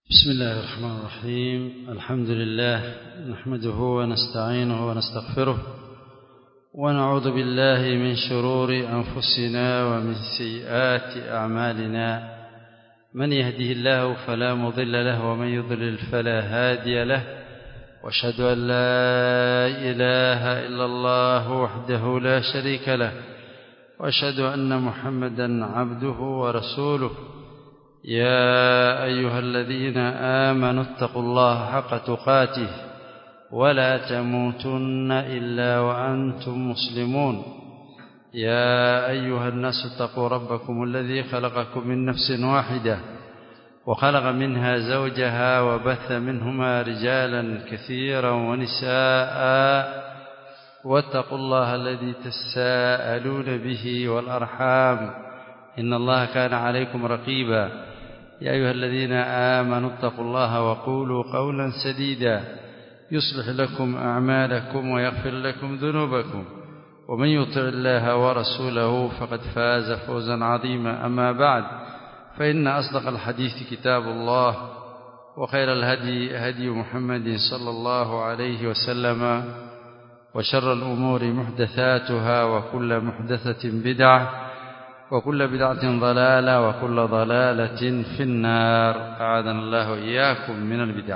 بسم الله الرحمن الرحيم الحمد لله نحمده ونستعينه ونستغفره ونعوذ بالله من شرور أنفسنا ومن سيئات أعمالنا من يهده الله فلا مضل له ومن يضلل فلا هادي له واشهد أن لا إله إلا الله وحده لا شريك له واشهد أن محمدا عبده ورسوله يا أيها الذين آمنوا اتقوا الله حق تقاته ولا تموتن إلا وأنتم مسلمون يا أيها الناس اتقوا ربكم الذي خلقكم من نفس واحدة وخلق منها زوجها وبث منهما رجالا كثيرا ونساء واتقوا الله الذي تساءلون به والأرحام إن الله كان عليكم رقيبا يا أيها الذين آمنوا اتقوا الله وقولوا قولا سديدا يصلح لكم أعمالكم ويغفر لكم ذنوبكم ومن يطع الله ورسوله فقد فاز فوزا عظيما أما بعد فإن أصدق الحديث كتاب الله وخير الهدي هدي محمد صلى الله عليه وسلم وشر الأمور محدثاتها وكل محدثة بدعة وكل بدعة ضلالة وكل ضلالة في النار أعاذنا الله إياكم من البدع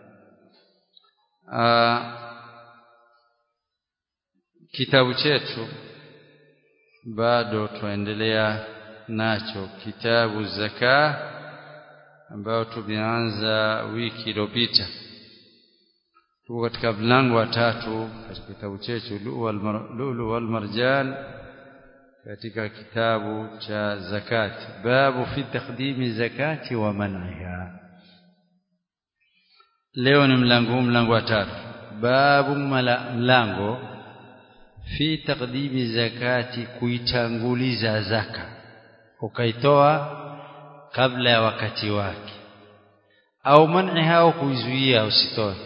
kitabu chetu bado tuendelea nacho kitabu zaka ambayo tumeanza wiki iliyopita tuko katika mlango wa tatu katika kitabu chetu lulu wal marjan katika kitabu cha zakati babu fi takdimi zakati wa man'iha leo ni mlango mlango wa tatu babu mlango fi takdimi zakati kuitanguliza zaka ukaitoa kabla ya wakati wake au man'iha au kuizuia usitoe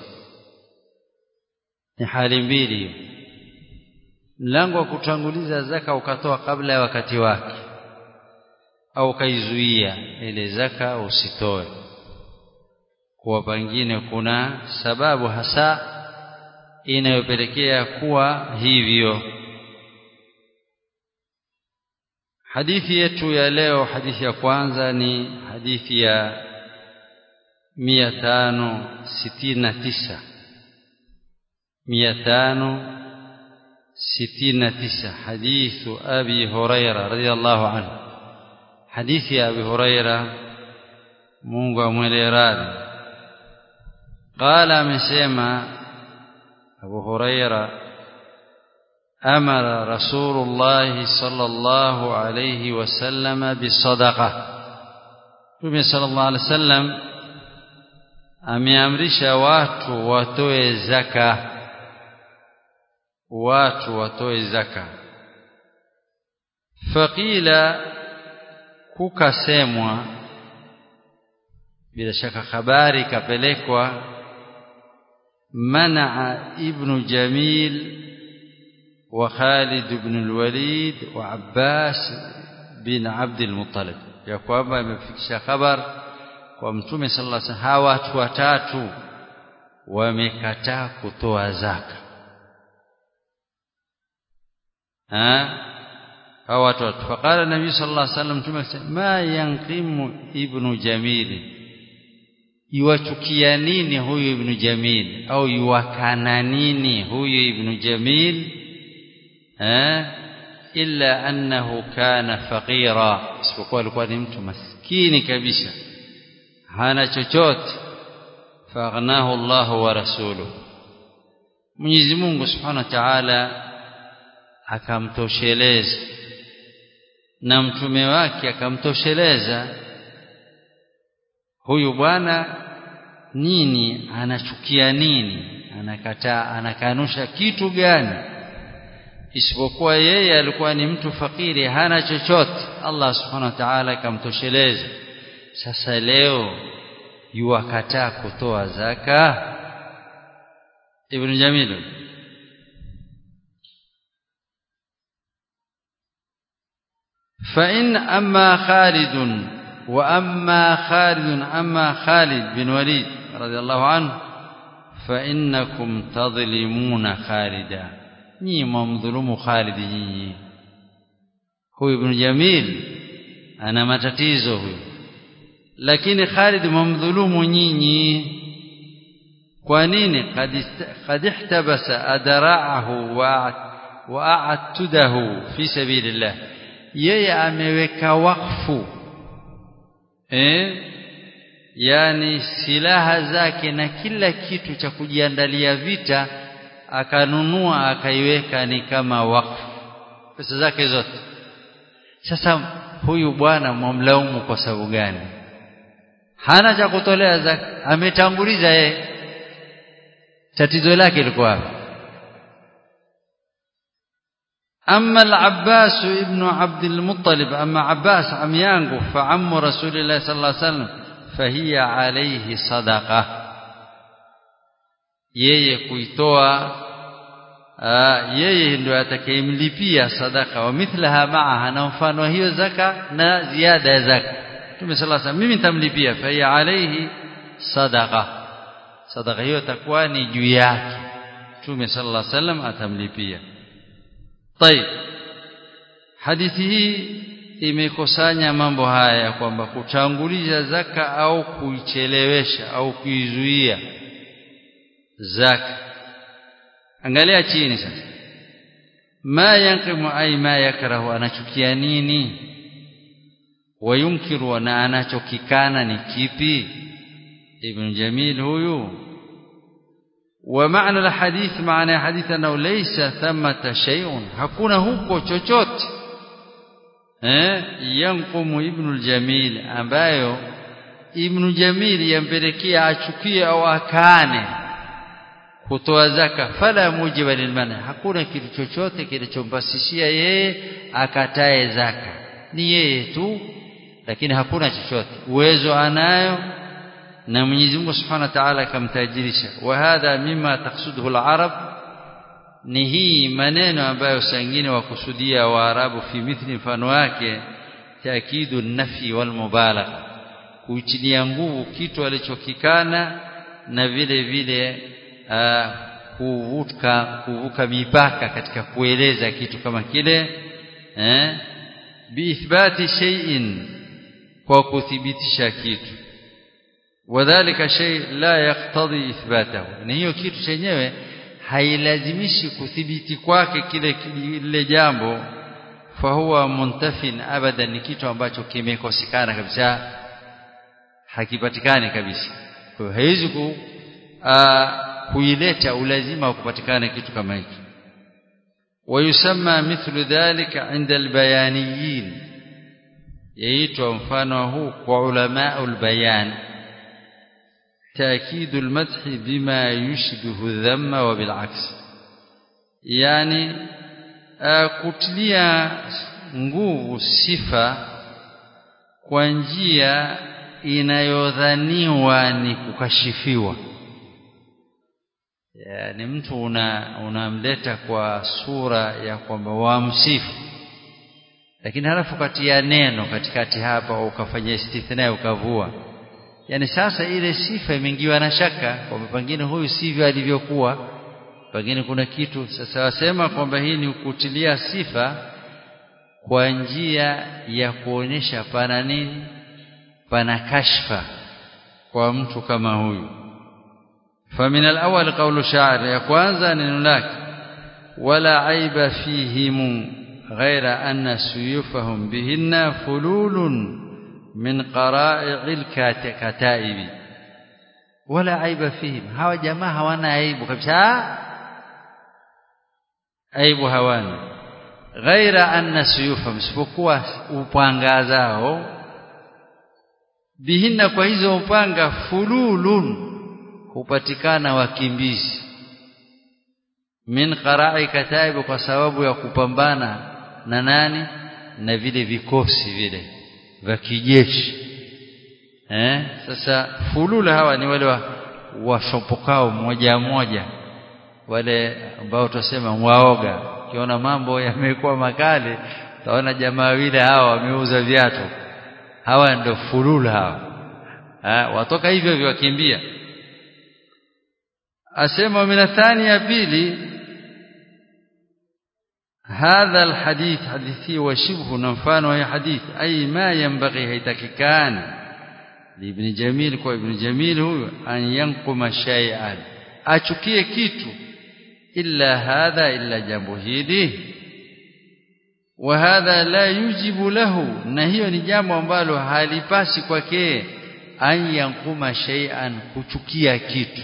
ni hali mbili hiyo mlango wa kutanguliza zaka ukatoa kabla ya wakati wake au ukaizuia ile zaka usitoe kwa pengine kuna sababu hasa inayopelekea kuwa hivyo hadithi yetu ya leo hadithi ya kwanza ni hadithi ya 569 500 ستين تسع حديث أبي هريرة رضي الله عنه حديث أبي هريرة مونغا موليراد قال مسيما أبو هريرة أمر رسول الله صلى الله عليه وسلم بالصدقة Mtume sallallahu alaihi wasallam ameamrisha watu watoe zaka watu watoe zaka faqila kukasemwa bila shaka habari kapelekwa manaa ibnu jamil wa Khalid ibn al-Walid wa Abbas bin Abd al-Muttalib ya kwamba imefikisha habari kwa mtume sallallahu alaihi wasallam hawa watu watatu wamekataa kutoa zaka hawa watu watu faqala nabii sallallahu alaihi wasallam mtume ma yanqimu ibnu jamil iwachukia nini huyu ibnu jamil au iwakana nini huyu ibnu jamil eh illa annahu kana faqira isipokuwa alikuwa ni mtu maskini kabisa hana chochote faghnahu Allah wa rasuluhu Mwenyezi Mungu Subhanahu wa Ta'ala akamtosheleza na mtume wake akamtosheleza huyu bwana nini anachukia nini anakataa anakanusha kitu gani isipokuwa yeye alikuwa ni mtu fakiri hana chochote Allah subhanahu wa ta'ala akamtosheleza sasa leo yuwakataa kutoa zaka ibn Jamil فإن أما خالد wa amma Khalid amma Khalid bin Walid radiyallahu anhu fa innakum tadhlimuna Khalida nyinyi mwamdhulumu Khalid nyinyi huyu ibn Jamil ana matatizo huyu lakini Khalid mwamdhulumu nyinyi kwa nini qad ihtabasa adra'ahu wa a'tudahu fi sabilillah yeye ameweka wakfu eh yani silaha zake na kila kitu cha kujiandalia vita akanunua akaiweka ni kama wakfu pesa zake zote sasa huyu bwana mwamlaumu kwa sababu gani hana cha kutolea zaka ametanguliza yeye tatizo lake liko wapi أما العباس ابن عبد المطلب أما عباس عم يانغو فعم رسول الله صلى الله عليه وسلم فهي عليه صدقة yeye kuitoa yeye ndio atakayemlipia sadaka wa mithlaha maaha na mfano hiyo zaka na ziada ya zaka Mtume sallallahu alayhi mimi nitamlipia fa hiya alayhi sadaqa sadaka hiyo itakuwa ni juu yake Mtume sallallahu alayhi wasallam atamlipia طيب hadithi hii imekusanya mambo haya kwamba kutanguliza zaka au kuichelewesha au kuizuia zaka angalia chini sasa ma yanqimu ay ma yakrahu anachukia nini wayunkiru na anachokikana ni kipi ibn jamil huyu ومعنى الحديث معنى حديث أنه ليس ثمة شيء hakuna huko chochote eh yanqumu ibn al-jamil ambayo ibn jamil yampelekea achukie au akane kutoa zaka fala mujiba lilmana hakuna kitu chochote kilichompasishia yeye akatae zaka ni yeye tu lakini hakuna chochote uwezo anayo na Mwenyezi Mungu Subhanahu wa Ta'ala akamtajirisha wa hadha mimma taqsuduhu al-arab ni hii maneno ambayo sangine wakusudia waarabu fi mithli mfano wake taakidu nafi wal mubalagha kuitilia nguvu kitu alichokikana na vile vile kuvuka kuvuka mipaka katika kueleza kitu kama kile eh biithbati shay'in kwa kuthibitisha kitu wadhālika shay la yaqtadi ithbatahu na hiyo kitu chenyewe hailazimishi kuthibiti kwake kile kile jambo fahuwa muntafin abadan ni kitu ambacho kimekosekana kabisa hakipatikani kabisa kwa hiyo haiwezi ku kuileta ulazima wa kupatikana kitu kama hiki ويسمى مثل ذلك عند البيانيين yaitwa mfano huu kwa ulama ulbayan تأكيد المدح بما يشبه الذم وبالعكس يعني kutilia nguvu sifa kwa njia inayodhaniwa ni kukashifiwa yani mtu una unamleta kwa sura ya kwamba wamsifu lakini halafu katia neno katikati hapa ukafanya istithna ukavua yani sasa ile sifa imeingiwa na shaka kwamba pengine huyu sivyo alivyokuwa pengine kuna kitu sasa wasema kwamba hii ni kutilia sifa kwa njia ya kuonyesha pana nini pana kashfa kwa mtu kama huyu فمن الأول قول شاعر يا kwanza neno lake wala aiba fihim غير أن سيوفهم بهن فلول من قرائع الكتائب ولا عيب فيهم hawa jamaa hawana aibu kabisa aibu hawana ghaira anna suyufahum isipokuwa upanga zao bihinna kwa hizo upanga fululun hupatikana wakimbizi min qara'i kataib kwa sababu ya kupambana na nani na vile vikosi vile vya kijeshi eh sasa fulula hawa ni wale washopokao mmoja mmoja wale ambao tutasema waoga ukiona mambo yamekuwa makali utaona jamaa wile hawa wameuza viatu hawa ndio fulul hawa ha, watoka hivyo hivyo wakimbia asema min athani ya pili هذا الحديث حديثي وشبه نفان وهي حديث أي ما ينبغي هيتككان لابن جميل كو ابن جميل هو أن ينقم شيئا أشكي كيتو إلا هذا إلا جنبه وهذا لا يجب له نهي ni jambo ambalo halipasi kwake an yankuma shay'an kuchukia kitu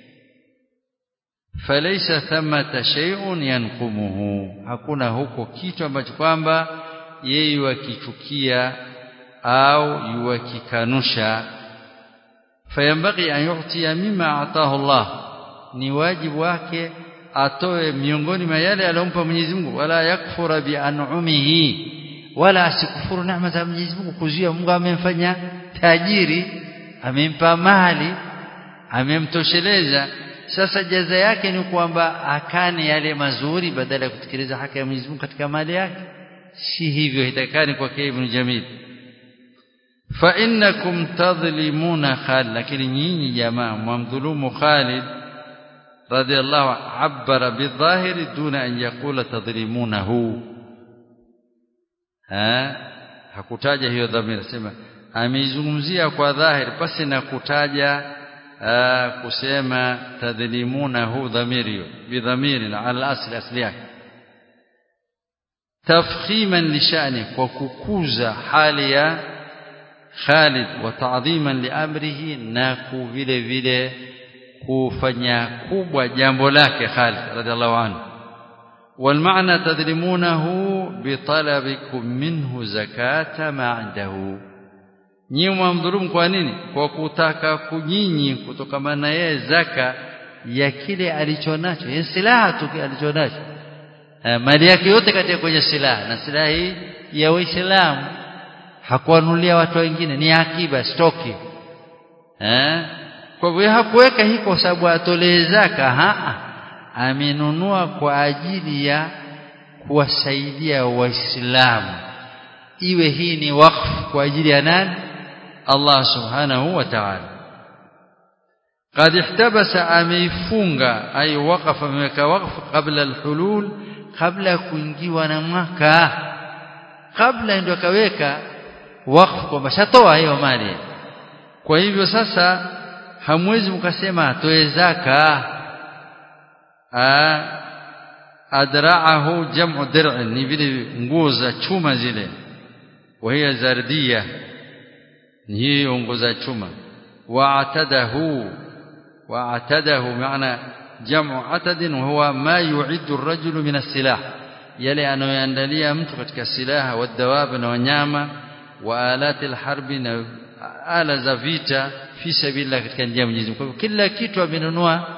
falaysa thamata shay'un yanqumuhu hakuna huko kitu ambacho kwamba yeye yukichukia au yukikanusha fayambaghi an yu'tiya mimma ataahu Allah ni wajibu wake atoe miongoni mwa yale aliyompa Mwenyezi Mungu wala yakfura bi an'umihi wala asikufuru neema za Mwenyezi Mungu kuzuia Mungu amemfanya tajiri amempa mali amemtosheleza sasa jaza yake ni kwamba akane yale mazuri badala ya kutekeleza haki ya Mwenyezi Mungu katika mali yake si hivyo itakani kwa Ibn Jamil fa innakum tadhlimuna Khalid lakini nyinyi jamaa mwamdhulumu Khalid radiyallahu abbara bidhahiri duna an yaqula tadhlimunahu ha hakutaja hiyo dhamira sema ameizungumzia kwa dhahiri pasi na kutaja kusema tadhlimunahu dhamiri bidhamiri ala asli asli yake tafkhiman lishani kwa kukuza hali ya Khalid wa ta'dhiman liamrihi na vile vile kufanya kubwa jambo lake Khalid radhiallahu anhu والمعنى تظلمونه بطلبكم منه زكاة ما عنده nyinyi mwamdhulumu kwa nini kwa kutaka kunyinyi kutokana na yeye zaka ya kile alichonacho ya silaha tu alichonacho mali yake yote katika kwenye silaha na silaha hii ya Uislamu hakuanulia watu wengine ni akiba stoki eh kwa hivyo hakuweka hii kwa sababu atolee zaka haa amenunua kwa ajili ya kuwasaidia waislamu iwe hii ni wakfu kwa ajili ya nani Allah subhanahu wa ta'ala قد احتبس ameifunga ay waqafa ameweka wakfu kabla alhulul kabla kuingiwa na mwaka kabla ndio akaweka wakfu kwamba shatoa hiyo mali kwa hivyo sasa hamwezi mkasema atoe zaka adra'ahu jam'u dir'in ni vile nguo za chuma zile وهي زردية هي nguo za chuma wa'tadahu wa'tadahu maana jam'u atad وهو ما يعد الرجل من السلاح yale anayoandalia mtu katika silaha wadawab na wanyama wa alati alharbi na ala za vita fi sabilillah katika njia ya Mwenyezi Mungu kila kitu amenunua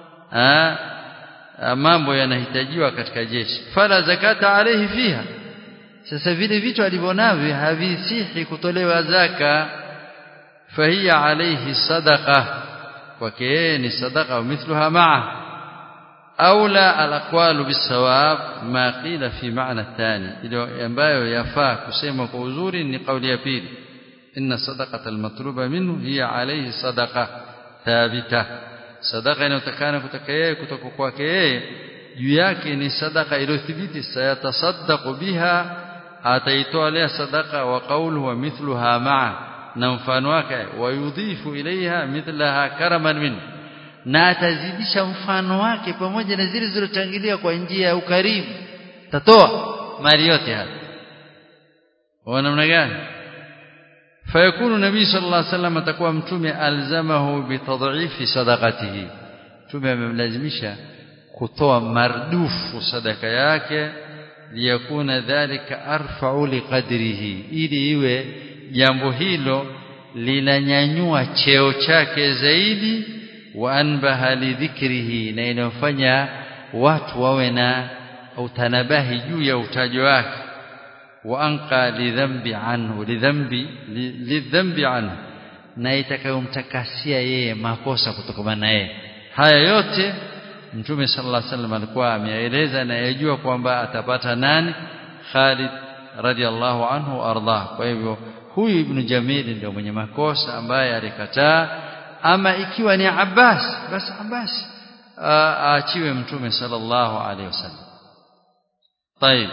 mambo yanahitajiwa katika jeshi fala zakata alayhi fiha sasa vile vitu alivyonavyo havisihi kutolewa zaka fahiya alayhi sadaqa kwake yeye ni sadaqa mithluha ma'a aula alaqwalu bisawab ma qila fi ma'na thani ile ambayo yafaa kusema kwa uzuri ni kauli ya pili inna sadaqata almatluba minhu hiya alayhi sadaqa thabita sadaqa inayotakana kutoka yeye kutoka kwake yeye juu yake ni sadaqa iliyothibiti sayatasaddaqu biha ataitoa lea sadaqa wa qawluhu wa mithluha ma'a na mfano wake wayudhifu ilaiha mithlaha karaman min na atazidisha mfano wake pamoja na zile zilizotangulia kwa njia ya ukarimu tatoa mali yote hapa wa namna gani fayakunu nabii sallallahu alaihi wasallam atakuwa mtume alzamahu bitadhifi sadaqatihi mtume amemlazimisha kutoa mardufu sadaka yake liyakuna dhalika arfa'u liqadrihi ili iwe jambo hilo linanyanyua cheo chake zaidi wa anbaha lidhikrihi na inafanya watu wawe na utanabahi juu ya utajo wake wa anqa lidhambi anhu lidhambi lidhambi anhu na itakayomtakasia yeye makosa kutokana na yeye haya yote mtume sallallahu alaihi wasallam alikuwa ameeleza na yajua kwamba atapata nani Khalid radhiallahu anhu ardah kwa hivyo huyu ibn Jamil ndio mwenye makosa ambaye alikataa ama ikiwa ni Abbas basi Abbas aachiwe mtume sallallahu alaihi wasallam طيب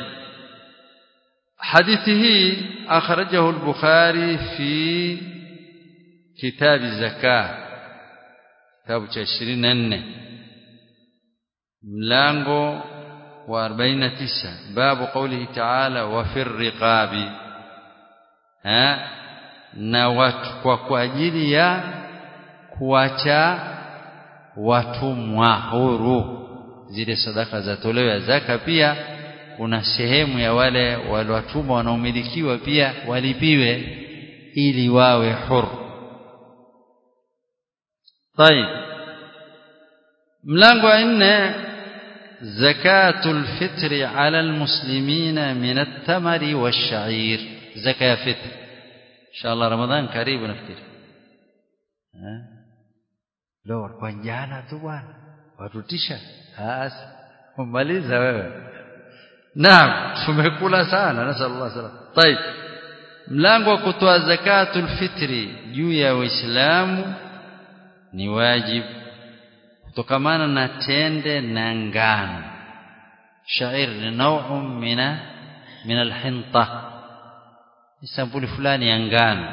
حديثه أخرجه البخاري في كتاب الزكاة كتاب 24 ملango wa 49 babu qawlihi ta'ala wa fir riqabi ha na watu kwa kwa ajili ya kuacha watumwa huru zile sadaka za toleo ya zaka pia kuna sehemu ya wale waliotumwa wanaomilikiwa pia walipiwe ili wawe huru طيب mlango wa nne zakatul fitri ala almuslimina min at-tamari wash-sha'ir zakat fitr inshallah ramadhan karibu nafikiri eh leo kwa jana tu bwana watutisha hasa umaliza wewe naam tumekula sana nasallallahu alaihi wasallam طيب mlango wa kutoa zakatul fitri juu ya waislamu ni wajibu kutokamana na tende na ngano shair ni nau'un mina min alhinta ni sampuli fulani ya ngano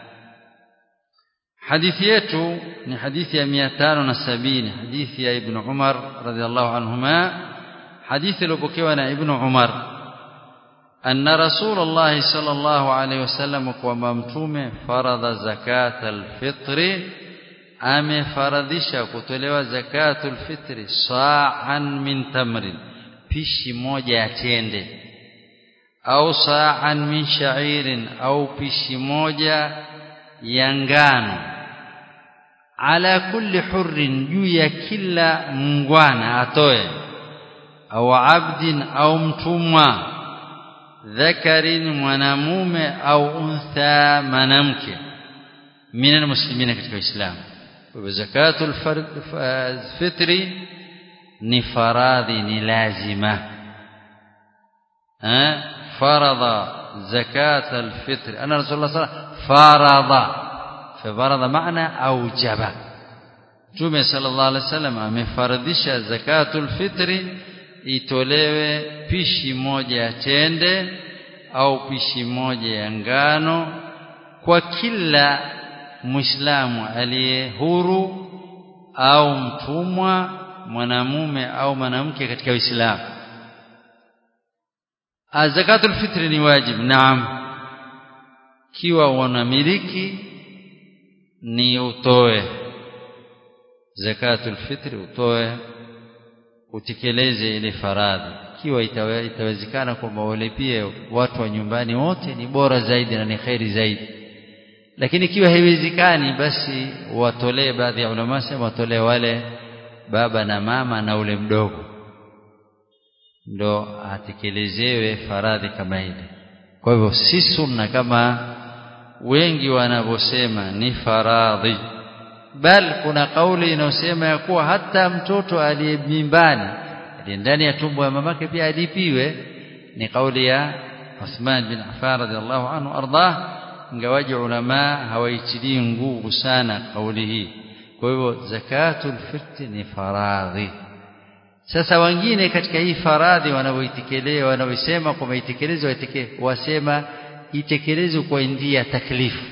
hadithi yetu ni hadithi ya 570 hadithi ya ibn Umar radhiallahu anhuma hadithi iliyopokewa na ibn Umar أن رسول الله صلى الله عليه وسلم kwamba mtume faradha zakat alfitr amefaradhisha kutolewa zakatul fitri sa'an min tamrin pishi moja ya tende au sa'an min sha'irin au pishi moja ya ngano ala kulli hurrin juu ya kila mngwana atoe au abdin au mtumwa dhakarin mwanamume au untha mwanamke min almuslimina katika Uislamu kwa zakatul fitri ni faradhi ni lazima eh faradha zakatul fitri ana rasulullah sallallahu faradha faradha maana aujaba Mtume sallallahu alaihi wasallam amefaradhisha zakatul fitri itolewe pishi moja ya tende au pishi moja ya ngano kwa kila muislamu aliye huru au mtumwa mwanamume au mwanamke katika Uislamu zakatul fitri ni wajib naam kiwa unamiliki ni utoe zakatul fitri utoe utekeleze ile faradhi ikiwa itawezekana kwamba walipie watu wa nyumbani wote ni bora zaidi na ni khairi zaidi lakini ikiwa haiwezekani basi watolee baadhi ya ulama sema watolee wale baba na mama na ule mdogo ndo atekelezewe faradhi kama ile kwa hivyo si sunna kama wengi wanavyosema ni faradhi bal kuna kauli inayosema ya kuwa hata mtoto aliye mimbani aliye ndani ya tumbo ya mamake pia alipiwe ni kauli ya Uthman bin Affan radhiallahu anhu ardah ingawaji ulama hawaitilii nguvu sana kauli hii kwa hivyo zakatul fitri ni faradhi sasa wengine katika hii faradhi wanavyoitekeleza wanavyosema kwamba itekelezwe wasema itekelezwe kwa njia ya taklifu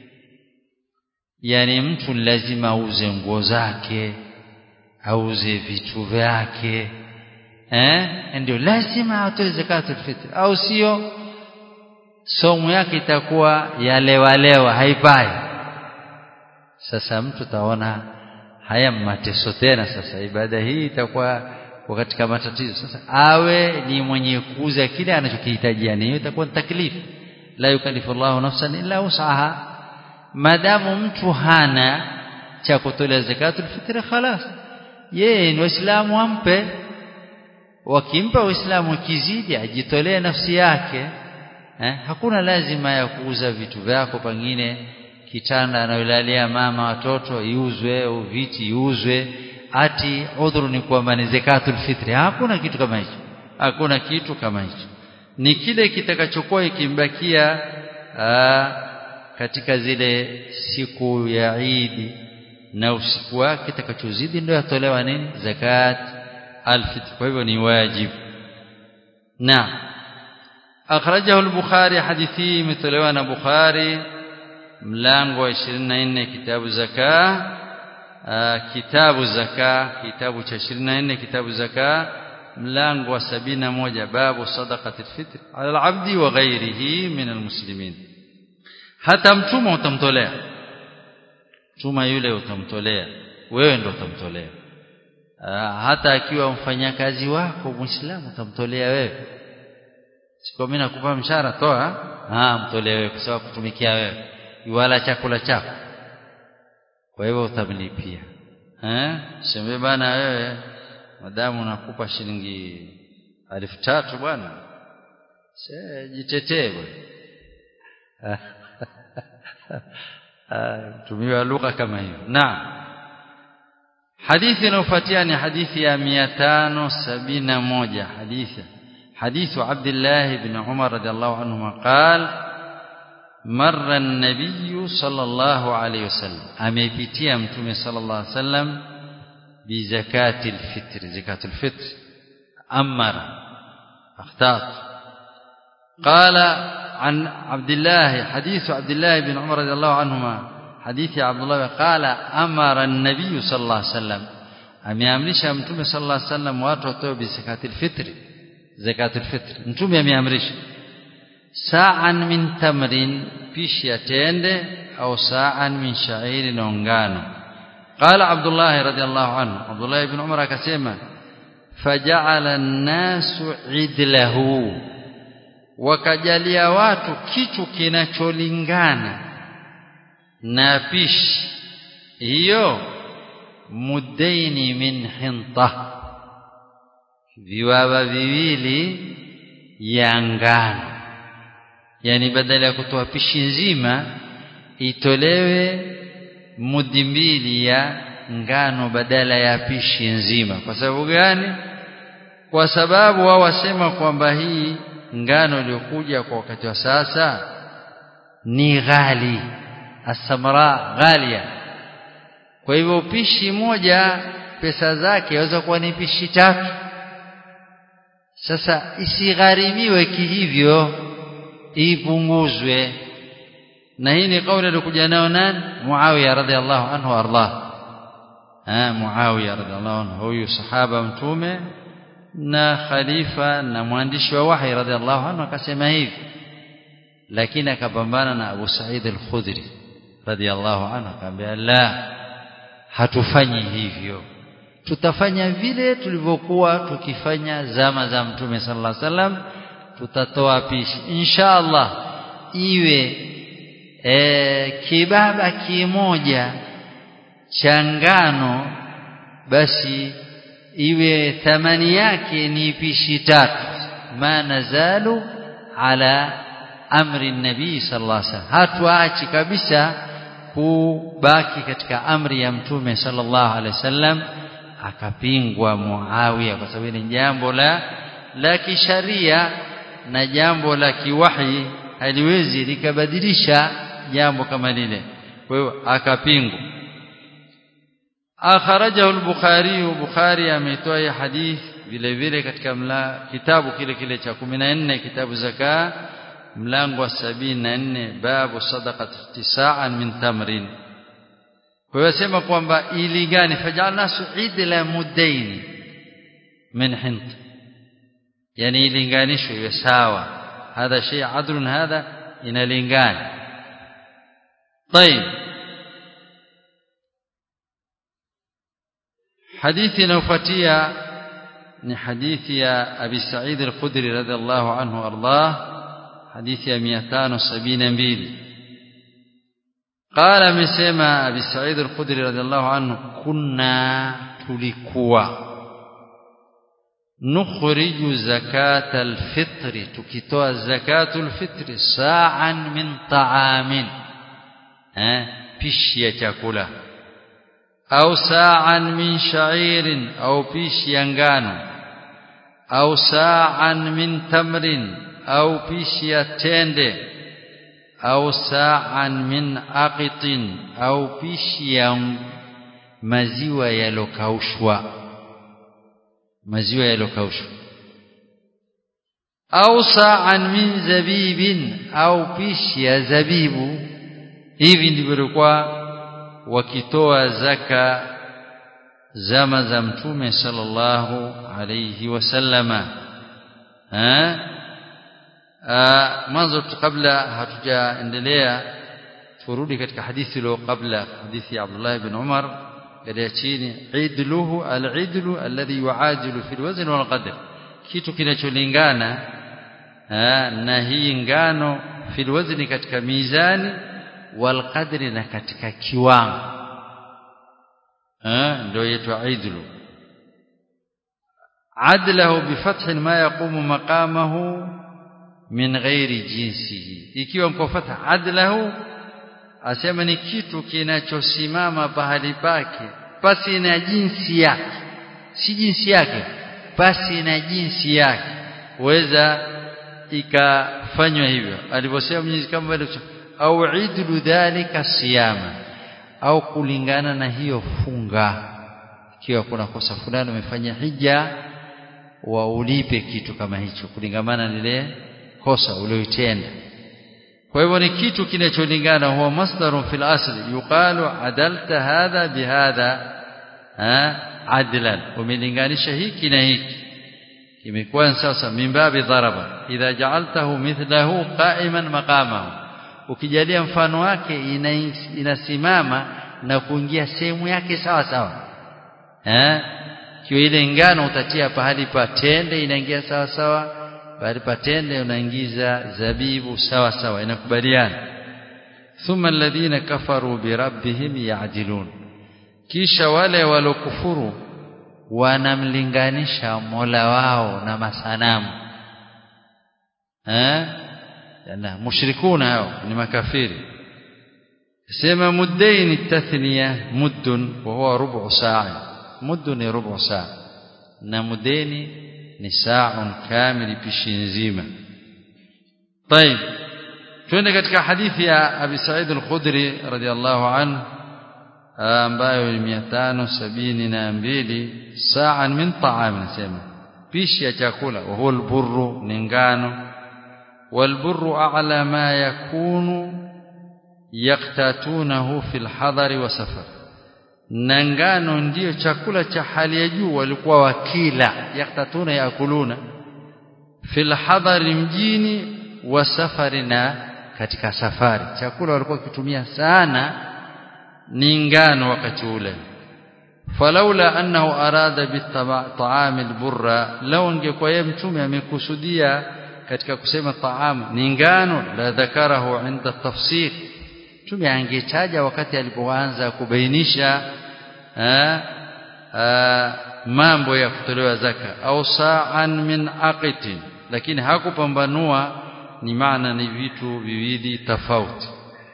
yani mtu lazima auze nguo zake auze vitu vyake eh ndio lazima atoe zakatul fitr au sio somo yake itakuwa yalewalewa haipai sasa mtu taona haya mateso tena sasa ibada hii itakuwa katika matatizo sasa awe ni mwenye kuuza kile anachokihitajia hiyo itakuwa taklifu la yukallifu Allahu nafsan illa wus'aha madamu mtu hana cha kutolea zakatul fitr khalas yeye ni waislamu ampe wakimpa waislamu kizidi ajitolee nafsi yake eh? hakuna lazima ya kuuza vitu vyako pengine kitanda anayolalia mama watoto iuzwe au viti iuzwe ati udhuru ni kwamba ni zakatul fitri hakuna kitu kama hicho hakuna kitu kama hicho ni kile kitakachokuwa ikimbakia aa, katika zile siku ya Eid na usiku wake kitakachozidi ndio yatolewa nini zakat alfitr kwa hivyo ni wajibu na akhrajahu al-bukhari hadithi imetolewa na bukhari mlango wa 24 kitabu zaka kitabu zaka kitabu cha 24 kitabu zaka mlango wa 71 babu sadaqati al-fitr ala al-abdi wa ghayrihi min al-muslimin hata mtuma utamtolea mtuma yule utamtolea wewe ndo utamtolea hata akiwa mfanyakazi wako muislamu utamtolea wewe siko mimi nakupa mshahara toa ah mtolee wewe kwa sababu kutumikia wewe wala chakula chako kwa hivyo utamlipia eh sema bana wewe madamu nakupa shilingi elfu tatu bwana jitetee bwana tumiwa lugha kama hiyo naam hadithi inayofuatia ni hadithi ya 571 hadithi حديث عبد الله بن عمر رضي الله عنهما قال مر النبي صلى الله عليه وسلم amepitia mtume صلى الله عليه وسلم بزكاة الفطر زكاة الفطر أمر أخطأت قال عن عبد الله حديث عبد الله بن عمر رضي الله عنهما حديث عبد الله قال أمر النبي صلى الله عليه وسلم ameamrisha mtume صلى الله عليه وسلم watu watoe bizakati alfitri zakatul fitr mtume ameamrisha sa'an min tamrin pishi ya tende au sa'an min sha'iri na ngano qala abdullah radiyallahu anhu abdullah ibn umar akasema faja'ala an-nasu idlahu wakajalia watu kitu kinacholingana na pishi hiyo mudaini min hintah viwawa viwili ya ngano yani badala ya kutoa pishi nzima itolewe mudi mbili ya ngano badala ya pishi nzima kwa sababu gani kwa sababu wao wasema kwamba hii ngano iliyokuja kwa wakati wa sasa ni ghali asamra ghalia kwa hivyo pishi moja pesa zake yaweza kuwa ni pishi tatu sasa isigharimiwe kihivyo ipunguzwe na hii ni kauli alikuja nayo nani Muawiya radhiallahu anhu ardah ah Muawiya radhiallahu anhu huyu sahaba mtume na khalifa na mwandishi wa wahi radhiallahu anhu akasema hivi lakini akapambana na Abu Sa'id al-Khudri radhiallahu anhu akamwambia la hatufanyi hivyo tutafanya vile tulivyokuwa tukifanya zama za mtume sallallahu alaihi wasallam tutatoa pishi insha Allah iwe e, kibaba kimoja cha ngano basi iwe thamani yake ni pishi tatu ma nazalu ala amri nabii sallallahu alaihi wasallam hatuachi kabisa kubaki katika amri ya mtume sallallahu alaihi wasallam akapingwa Muawiya kwa sababu ni jambo la la kisharia na jambo la kiwahi haliwezi likabadilisha jambo kama lile kwa hiyo akapingwa akharajahu al-Bukhari Bukhari ametoa hadith vile vile katika mla, kitabu kile kile cha 14 kitabu zaka mlango wa 74 babu sadaqat ihtisa'an min tamrin kwa hiyo sema kwamba ilingane fajalnasu idla mudaini min hint yani ilinganishwe iwe sawa hadha shay adlun hadha inalingana طيب hadithi inayofuatia ni hadithi ya Abi Sa'id al-Khudri radhiallahu anhu ardah hadithi ya 572 قال amesema Abi Sa'id al-Khudri radhiallahu anhu kunna tulikuwa nukhriju zakata al-fitri tukitoa zakatu al-fitri sa'an min ta'amin eh pishi ya chakula au sa'an min sha'irin au pishi ya ngano au sa'an min tamrin au pishi ya tende au sa'an min aqitin au pishi ya maziwa yalokaushwa maziwa yalokaushwa au sa'an min zabibin au pishi ya zabibu hivi ndivyo walikuwa wakitoa zaka zama za mtume sallallahu alayhi wasallama eh mwanzo kabla hatujaendelea turudi katika hadithi iliyo kabla hadithi ya Abdullah ibn Umar ya chini idluhu al-idlu alladhi yuajilu fi al-wazn wal qadr kitu kinacholingana na hii ngano fi al-wazn katika mizani wal qadri na katika kiwango ndio yetu idlu adlahu bifath ma yaqumu maqamahu min ghairi jinsihi ikiwa mko fatha adlahu asema ni kitu kinachosimama pahali pake pasi na jinsi yake si jinsi yake pasi na jinsi yake weza ikafanywa hivyo alivyosema Mwenyezi kama vile au idlu dhalika siyama au kulingana na hiyo funga ikiwa kuna kosa fulani umefanya hija waulipe kitu kama hicho kulingamana lile kosa ulioitenda kwa hivyo ni kitu kinacholingana huwa masdarun fil asli yuqalu adalta hadha bihadha adlan umelinganisha hiki na hiki kimekuwa sasa mimbabi dharaba idha ja'altahu mithlahu qa'iman maqamahu ukijalia mfano wake inasimama na kuingia sehemu yake sawa sawa eh kiwa ile ngano utatia pahali pa tende inaingia sawa sawa pahali pa tende unaingiza zabibu sawa sawa inakubaliana thumma alladhina kafaru birabbihim ya'dilun kisha wale walokufuru wanamlinganisha Mola wao na masanamu eh yana mushrikuna hao ni makafiri sema muddain tathniya muddun wa huwa rubu saa muddun ni rubu saa na mudeni ni saa kamili pishi nzima طيب twende katika hadithi ya Abi Sa'id al-Khudri radiyallahu anhu ambayo ni 572 saa min ta'am nasema pishi ya chakula wa huwa al-burru ni ngano والبر أعلى ما يكون يقتاتونه في الحضر وسفر nangano ndiyo chakula cha hali ya juu walikuwa wakila yaktatuna yakuluna fil hadari mjini wa safari na katika safari chakula walikuwa kitumia sana ni ngano wakati ule falaula annahu arada bit'am alburra law ingekuwa yeye mtume amekusudia katika kusema taamu ni ngano la dhakarahu inda tafsir mtume angetaja wakati alipoanza kubainisha mambo ya kutolewa zaka au sa'an min aqitin lakini hakupambanua ni maana ni vitu viwili tofauti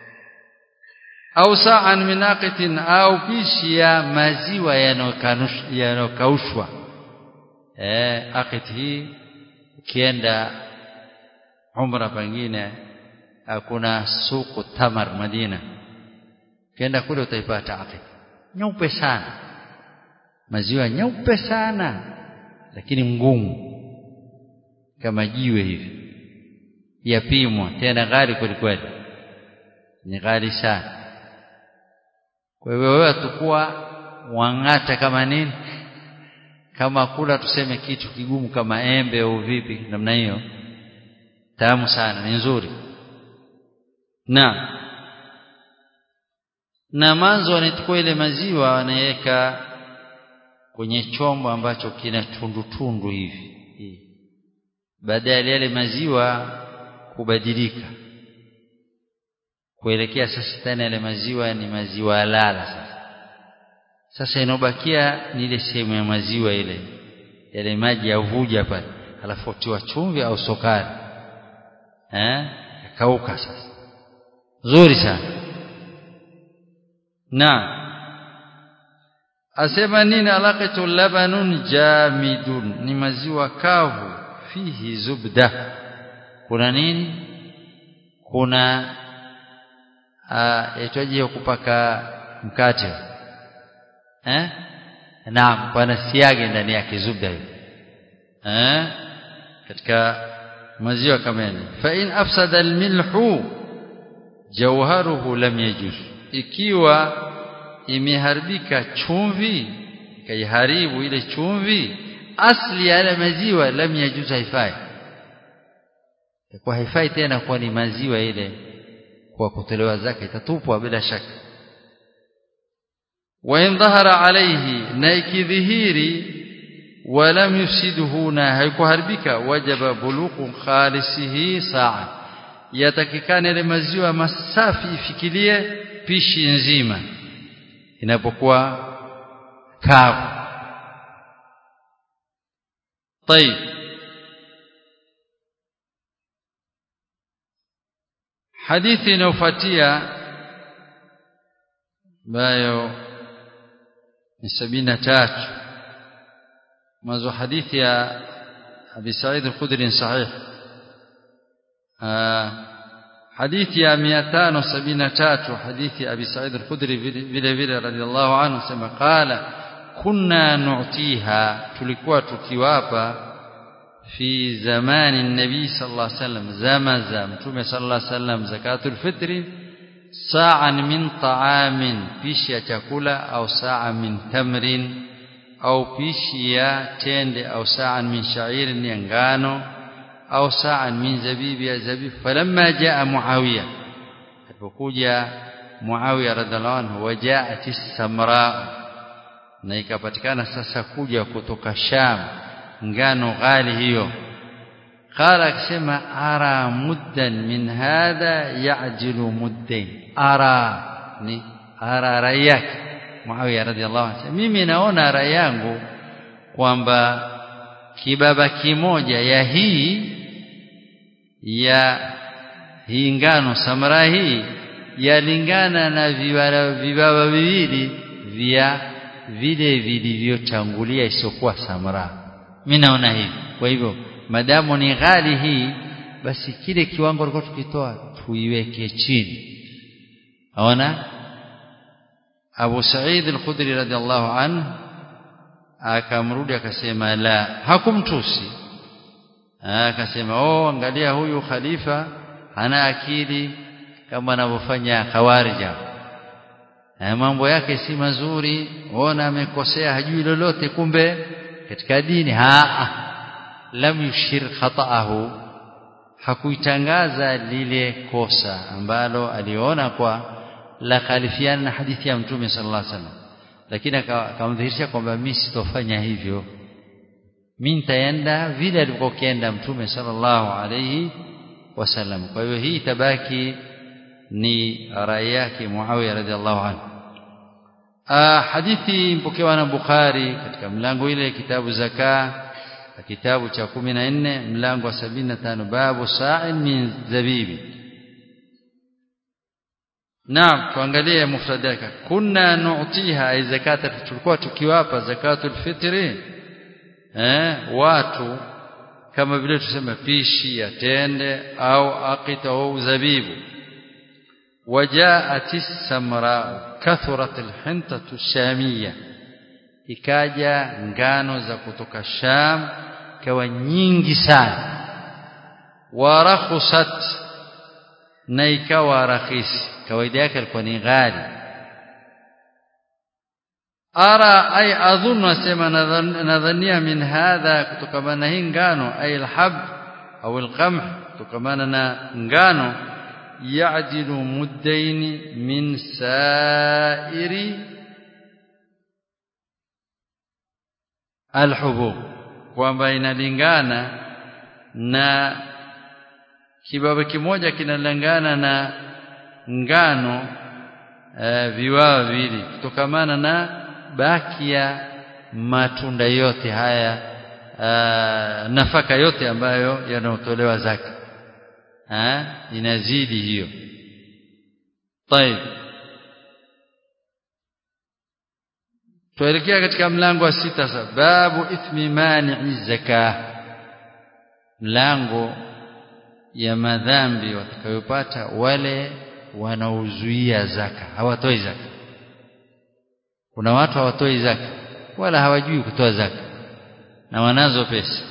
au sa'an min aqitin au pishi ya maziwa yanokaushwa eh aqit hii ukienda umra pengine kuna suku tamar Madina ukienda kule utaipata aqid nyeupe sana maziwa nyeupe sana lakini ngumu kama jiwe hivi yapimwa tena ghali kweli kweli ni ghali sana kwa hivyo wewe atakuwa wang'ata kama nini kama kula tuseme kitu kigumu kama embe au vipi namna hiyo tamu sana ni nzuri na na manzo wanachukua ile maziwa wanaweka kwenye chombo ambacho kina tundu tundu hivi baada ya yale maziwa kubadilika kuelekea sasa tena yale maziwa ni maziwa lala sasa sasa inobakia ni ile sehemu ya maziwa ile yale maji yavuja pale alafu tiwa chumvi au sukari eh kauka sasa zuri sana na asema nini alaqatu labanun jamidun ni maziwa kavu fihi zubda kuna nini kuna yaitwaje hiyo kupaka mkate eh naam pana siagi ndani yake zubda hiyo eh katika maziwa kama yale fa in afsada almilhu jawharuhu lam yajuz ikiwa imeharibika chumvi ikaiharibu ile chumvi asli ya yale maziwa lam yajuz haifai kwa haifai tena kuwa ni maziwa ile kwa kutolewa zake itatupwa bila shaka wa in dhahara alayhi na ikidhihiri ولم يفسده na haikuharibika wajaba buluqu khalisihi saa yatakikana ile maziwa masafi ifikilie pishi nzima inapokuwa kavu طيب hadithi inayofuatia ambayo ni sabini na tatu mwanzo hadithi ya Abi Said al-Khudri sahih hadithi ya 573 hadithi ya Abi Said al-Khudri vile vile radhiallahu anhu sema qala kunna nu'tiha tulikuwa tukiwapa fi zamani nabii sallallahu alaihi wasallam zama za mtume sallallahu alaihi wasallam zakatul fitri sa'an min ta'amin pishi ya chakula au sa'a min tamrin au pishi ya tende au sa'an min sha'irin ya ngano au sa'an min zabibi ya zabibu falamma jaa muawiya alipokuja muawiya radhiallahu anhu wajaat as-samra na ikapatikana sasa kuja kutoka sham ngano ghali hiyo qala akisema ara muddan min hadha ya'jilu muddain ara ni ara rayaki Muawiya radhiallahu anhu mimi naona rai yangu kwamba kibaba kimoja ya hii ya hii ngano samara hii yalingana na vibaba vibaba viwili vya vile vilivyotangulia isokuwa samara mimi naona hivi kwa hivyo madamu ni ghali hii basi kile kiwango tulikuwa tukitoa tuiweke chini aona Abu Sa'id al-Khudri radhiallahu anhu akamrudi akasema la hakumtusi akasema oh angalia huyu khalifa ana akili kama anavyofanya khawarija mambo yake si mazuri ona amekosea hajui lolote kumbe katika dini ha lam yushir khata'ahu hakuitangaza lile kosa ambalo aliona kwa la khalifiana na hadithi ya mtume sallallahu alaihi wasallam lakini akamdhihirisha kwamba mimi sitofanya hivyo mimi nitaenda vile alivyokienda mtume sallallahu alaihi wasallam kwa hiyo hii tabaki ni rai yake Muawiya radhiallahu anhu hadithi mpokewa na Bukhari katika mlango ile kitabu zaka kitabu cha 14 mlango wa 75 babu sa'in min zabibi Naam tuangalie mufrad yake kunna nu'tiha ay zakata tulikuwa tukiwapa zakatul fitri eh watu kama vile tuseme pishi ya tende au aqita au zabibu وجاءت السمراء كثرت الحنطة الشامية ikaja ngano za kutoka Sham kawa nyingi sana warakhusat na ikawa rahisi kawaida yake alikuwa ni ghali ara ay adhunnu asema nadhania min hadha kutokamana hii ngano ay alhab au alqamh kutokamana na ngano ya'dilu muddaini min sa'iri alhubub kwamba inalingana na kibaba kimoja kinalingana na ngano e, viwao viwili kutokamana na baki ya matunda yote haya e, nafaka yote ambayo yanaotolewa zaka ha? inazidi hiyo طيب tuelekea katika mlango wa sita sasa babu ithmi mani'i zakah mlango ya madhambi watakayopata wale wanaozuia zaka hawatoi zaka kuna watu hawatoi zaka wala hawajui kutoa zaka na wanazo pesa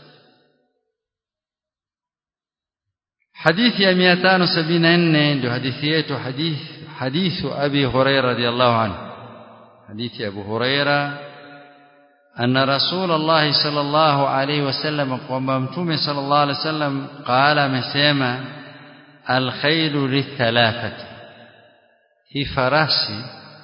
hadithi ya 574 ndio hadithi yetu hadith hadithu abi hurairah radhiyallahu anhu hadithi ya abu hurairah أن رسول الله صلى الله عليه وسلم وممتوم صلى الله عليه وسلم قال مسيما الخيل للثلاثة هي فراسي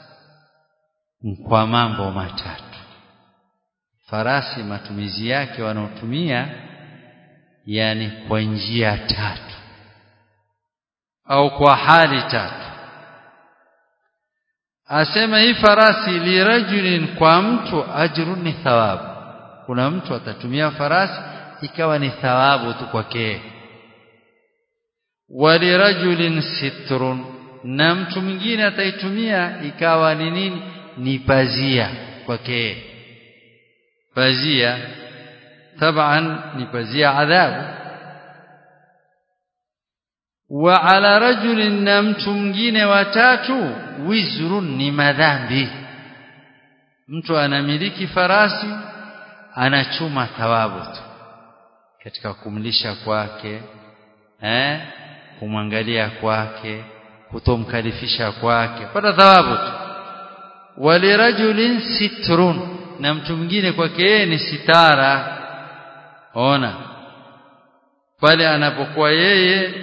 kwa mambo matatu farasi matumizi yake wanaotumia yani kwa njia tatu au kwa hali tatu asema hii farasi lirajulin kwa mtu ajrun ni thawabu kuna mtu atatumia farasi ikawa ni thawabu tu kwake walirajulin sitrun na mtu mwingine ataitumia ikawa ni nini ni pazia kwake pazia taban ni pazia adhabu wa ala rajulin na mtu mwingine watatu wizrun ni madhambi mtu anamiliki farasi anachuma thawabu tu katika kumlisha kwake eh kumwangalia kwake kutomkalifisha kwake pata thawabu tu walirajulin sitrun na mtu mwingine kwake yeye ni sitara ona pale anapokuwa yeye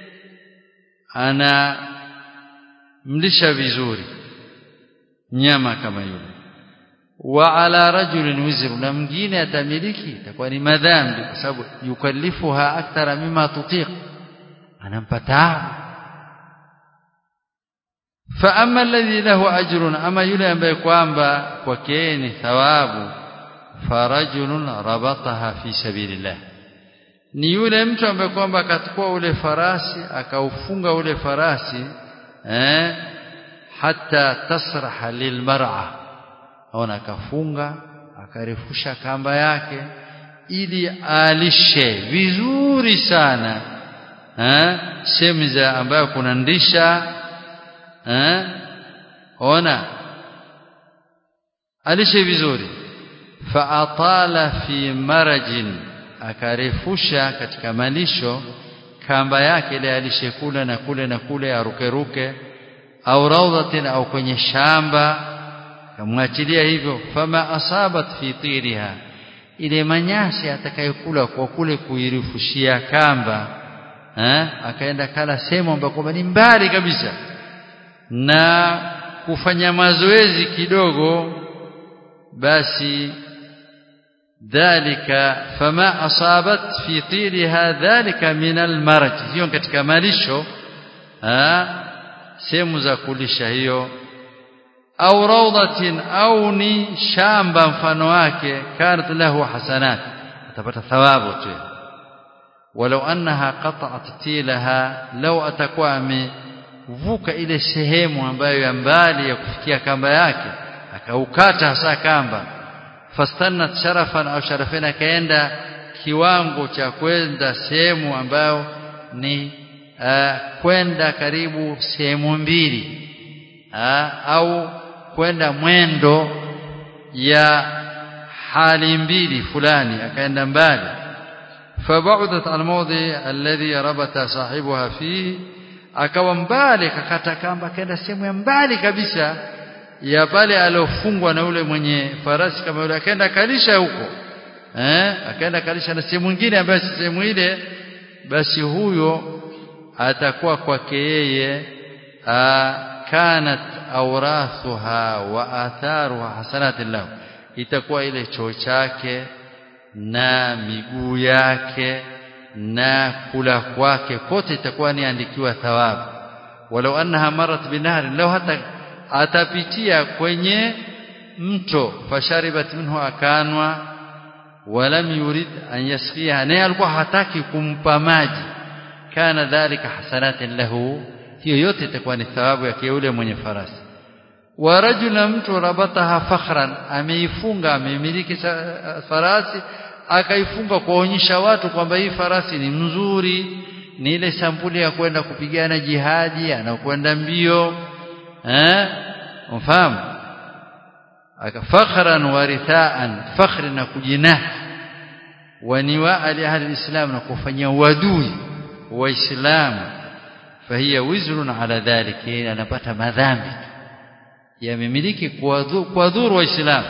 ana mlisha vizuri nyama kama yule wa ala rajulin wizru na mwingine atamiliki itakuwa ni madhambi kwa sababu yukallifuha akthara mima tutiq anampa taabu fa amma alladhi lahu ajrun ama yule ambaye kwamba kwake ni thawabu farajulun rabataha fi sabilillah ni yule mtu ambaye kwamba akachukua ule farasi akaufunga ule farasi eh hata tasraha lilmar'a aona akafunga akarefusha kamba yake ili alishe vizuri sana eh sehemu za ambayo kuna ndisha eh ona alishe vizuri fa atala fi marajin akarefusha katika malisho kamba yake ile alishe kule na kule na kule arukeruke au raudhatin au kwenye shamba kamwachilia hivyo fama asabat fi tiriha ile manyasi atakayokula kwa kule kuirifushia kamba eh akaenda kala sehemu ambako ni mbali kabisa na kufanya mazoezi kidogo basi dhalika fama asabat fi tiriha dhalika min almaraj hiyo katika malisho sehemu za kulisha hiyo au rawdatin au ni shamba mfano wake kanat lahu hasanat atapata thawabu tu walau annaha qata'at tilaha law atakuwa amevuka ile sehemu ambayo ya mbali ya kufikia kamba yake akaukata hasa kamba fastannat sharafan au sharafina akaenda kiwango cha kwenda sehemu ambayo ni uh, kwenda karibu sehemu mbili uh, au kwenda mwendo ya hali mbili fulani akaenda mbali فبعدت عن الموضع الذي ربط صاحبها فيه akawa mbali kakata kamba akaenda sehemu ya mbali kabisa ya pale aliofungwa na ule mwenye farasi kama yule akaenda kalisha huko eh akaenda kalisha na sehemu nyingine ambayo si sehemu ile basi huyo atakuwa kwake yeye kanat awrathuha wa atharuha hasanatin lahu itakuwa ile choo chake na miguu yake na kula kwake kote itakuwa ni andikiwa thawabu walau annaha marat binahri law hata atapitia kwenye mto fasharibat minhu akanwa walam yurid an yasqiha naye alikuwa hataki kumpa maji kana dhalika hasanatin lahu hiyo yote itakuwa ni thawabu yake yule mwenye farasi wa rajula mtu rabataha fakhran ameifunga amemiliki farasi akaifunga kuonyesha watu kwamba hii farasi ni mzuri ni ile sampuli ya kwenda kupigana jihadi anakwenda mbio eh mfahamu akafakhran warithaan fakhri na kujinah waniwaa li ahli alislam na kufanyia uadui waislamu fahiya wizrun ala dhalika anapata madhambi yamemiliki kuwadhuru waislamu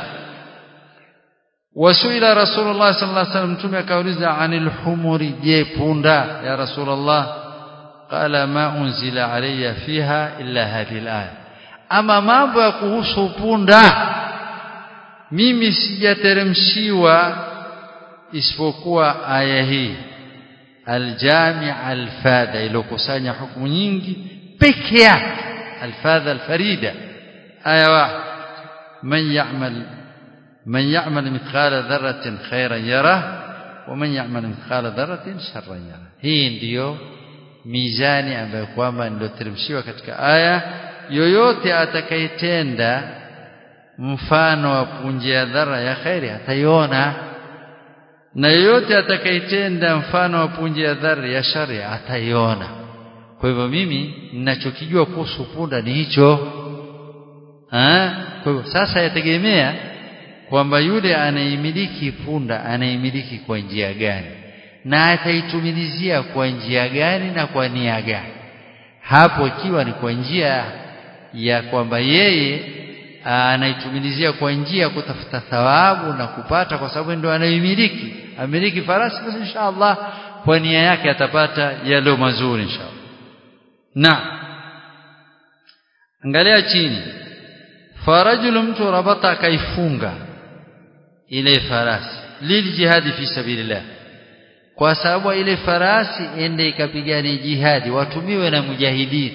wasuila rasulullah sallallahu alaihi wasallam mtume akauliza anil humuri je punda ya rasulullah qala ma unzila alayya fiha illa hadhihi alaya ama mambo ya kuhusu punda mimi sijateremshiwa isipokuwa aya hii aljami' alfadha ilokusanya hukumu nyingi peke yake alfadha alfarida aya wahid man ya'mal man ya'mal mithqala dharratin khairan yarah wa man ya'mal mithqala dharratin sharran yarah hii ndiyo mizani ambayo kwamba ndio teremshiwa katika aya yoyote atakayetenda mfano wa punje ya dhara ya khairi ataiona na yoyote atakayetenda mfano wa punje ya dhara ya shari ataiona kwa hivyo mimi ninachokijua kuhusu punda ni hicho kwa hivyo sasa yategemea kwamba yule anaimiliki punda anaimiliki kwa njia gani na ataitumilizia kwa njia gani na kwa nia gani hapo ikiwa ni kwa njia ya kwamba yeye anaitumilizia kwa njia ya kutafuta thawabu na kupata kwa sababu ndio anaimiliki amiliki farasi basi inshallah kwa nia yake atapata yalo mazuri inshallah na angalia chini farajul mtu rabata akaifunga ile farasi liljihadi fi sabilillah kwa sababu ile farasi ende ikapigane jihadi watumiwe na mujahidin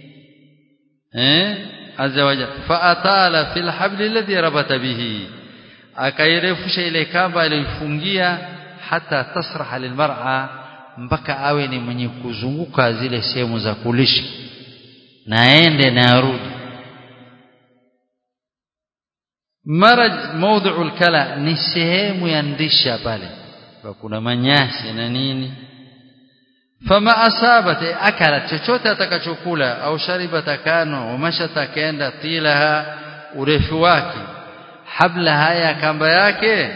eh azza wajalla fa atala fil habl alladhi rabata bihi akairefusha ile kamba aliyofungia hata tasraha lilmar'a mpaka awe ni mwenye kuzunguka zile sehemu za kulisha naende na arudi maraj mawdhu'ul kala ni sehemu ya ndisha pale kuna manyasi na nini fama asabat akala chochote atakachokula au shariba takano umasha takenda tilaha urefu wake habla haya kamba yake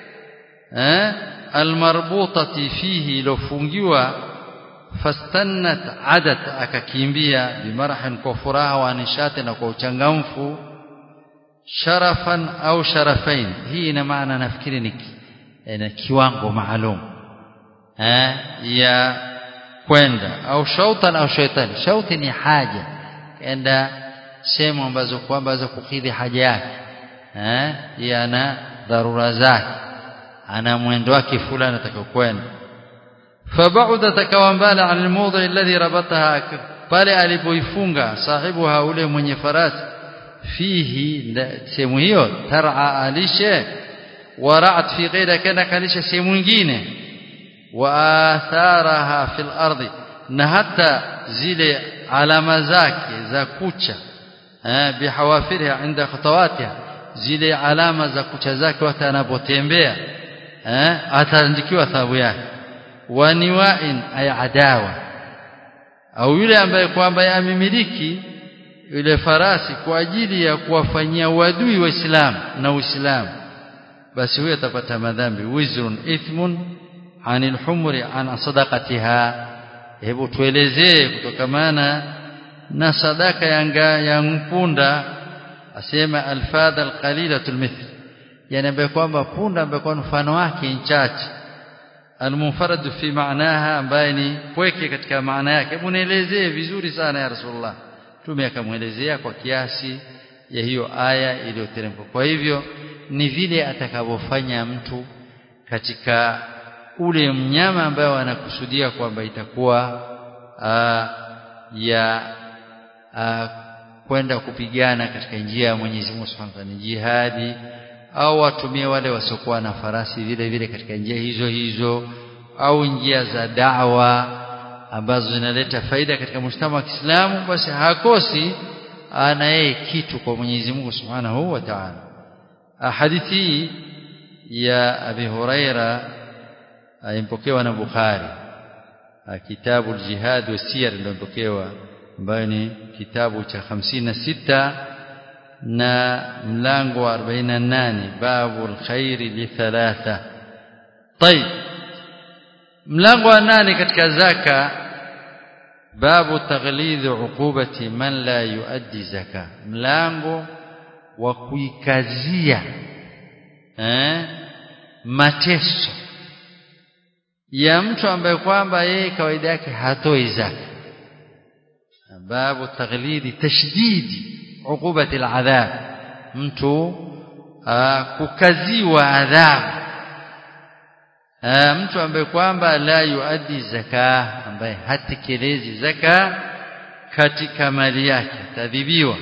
eh almarbutati fihi lofungiwa fastannat adat akakimbia bimarahin kwa furaha wa nishati na kwa uchangamfu sharafan au sharafain hii ina maana nafikiri ni na kiwango maalum eh ya kwenda au shautan au shaitani shauti ni haja enda sehemu ambazo kwamba za kukidhi haja yake eh yana dharura zake ana mwendo wake fulani atakayokwenda fabauda takawambala an almawdhi alladhi rabataha pale alipoifunga sahibuha ule mwenye farasi fihi sehemu hiyo tar'a alishe ورعت في غيرها كان كاليش sehemu nyingine waatharaha fil ardi na hata zile alama zake za kucha eh bihawafiriha inda khatawatiha zile alama za kucha zake hata anapotembea eh ataandikiwa thawabu yake wa niwa'in ay adawa au yule ambaye kwamba amemiliki yule farasi kwa ajili ya kuwafanyia uadui waislamu na uislamu basi huyo atapata madhambi wizrun ithmun anil humri an sadaqatiha hebu tuelezee kutokamana na sadaka ya ya mpunda asema alfadha alqalilatul mithl yani ambaye kwamba punda ambaye kwa mfano wake nchache almunfarad fi maanaha ambaye ni pweke katika maana yake hebu nielezee vizuri sana ya rasulullah tume akamwelezea kwa kiasi ya hiyo aya iliyoteremka kwa hivyo ni vile atakavyofanya mtu katika ule mnyama ambaye anakusudia kwamba itakuwa aa, ya aa, kwenda kupigana katika njia ya Mwenyezi Mungu Subhanahu wa Ta'ala jihadi au watumie wale wasiokuwa na farasi vile vile katika njia hizo hizo au njia za dawa ambazo zinaleta faida katika mshtama wa Kiislamu basi hakosi ana yeye kitu kwa Mwenyezi Mungu Subhanahu wa Ta'ala hadithi ya Abi Huraira impokewa na Bukhari kitabu al-jihad wa siyar ndio mpokewa ambayo ni kitabu cha 56 na mlango wa 48 babu al-khairi li thalatha طيب mlango wa nane katika zaka babu taghlidhi uqubati man la yuaddi zaka mlango wa kuikazia eh mateso ya mtu ambaye kwamba yeye kawaida yake hatoi zaka babu taghlidhi tashdidi uqubati aladhab mtu kukaziwa adhabu mtu ambaye kwamba la yuaddi zaka ambaye hatekelezi zaka katika mali yake tadhibiwa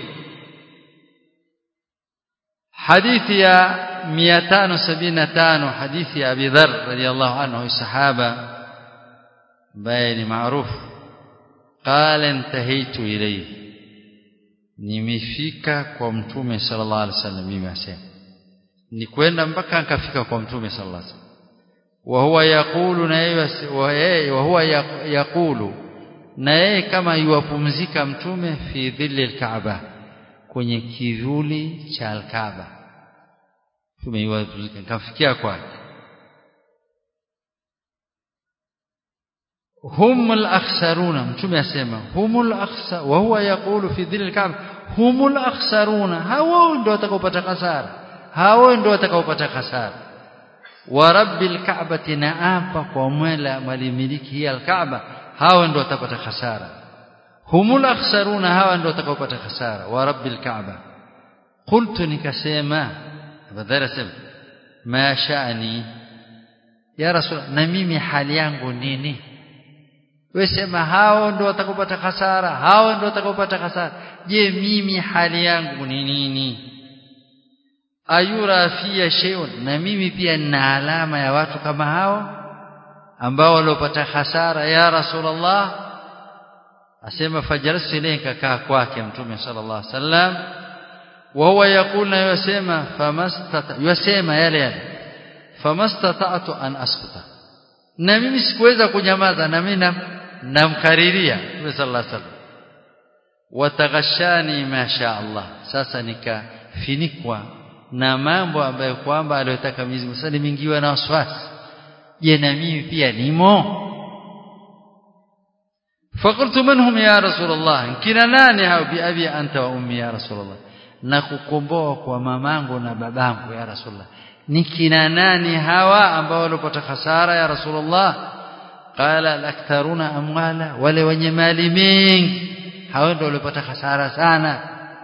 hadithi ya 575 hadithi ya Abi Dharr radiyallahu anhu sahaba ambaye ni maarufu qala intahaitu ilayhi nimefika kwa mtume sallallahu alaihi wasallam mimi asema ni kwenda mpaka nikafika kwa mtume sallallahu alaihi wasallam وهو يقول na وهو يقول na yeye kama yuwapumzika mtume fi dhilli alkaaba kwenye kivuli cha alkaaba mtume yuwapumzika kafikia kwake humul akhsaruna mtume asema humul akhsa wa huwa yaqulu fi dhilli alkaaba humul akhsaruna hao ndio watakaopata hasara hao ndio watakaopata hasara wa rabbil ka'bati naapa kwa mwela malimiliki hii alkaaba hawa ndio watapata hasara humul akhsaruna hawa ndio watakaopata hasara wa rabbil ka'ba qultu nikasema badala sema ma sha'ni ya rasul na mimi hali yangu nini wewe sema hao ndio watakaopata hasara hao ndio watakaopata hasara je mimi hali yangu ni nini ayura fiya shay'un na mimi pia nina alama ya watu kama hao ambao waliopata hasara ya rasulullah asema fajalsi ilayka kaa kwake mtume sallallahu alaihi wasallam wa huwa yaqulna yasema famastata yasema yale yale famastata'tu an askuta na mimi sikuweza kunyamaza na mimi namkariria mtume sallallahu alaihi wasallam wataghashani ma sha Allah sasa nikafinikwa na mambo ambayo kwamba aliyotaka Mwenyezi Mungu sasa nimeingiwa na waswasi je na mimi pia nimo فقلت من هم يا رسول الله kina nani hao bi abi anta wa ummi ya rasulullah na kukomboa kwa mamangu na babangu ya rasulullah ni kina nani hawa ambao walipata hasara ya rasulullah qala alaktharuna amwala wale wenye mali mingi hao ndio walipata hasara sana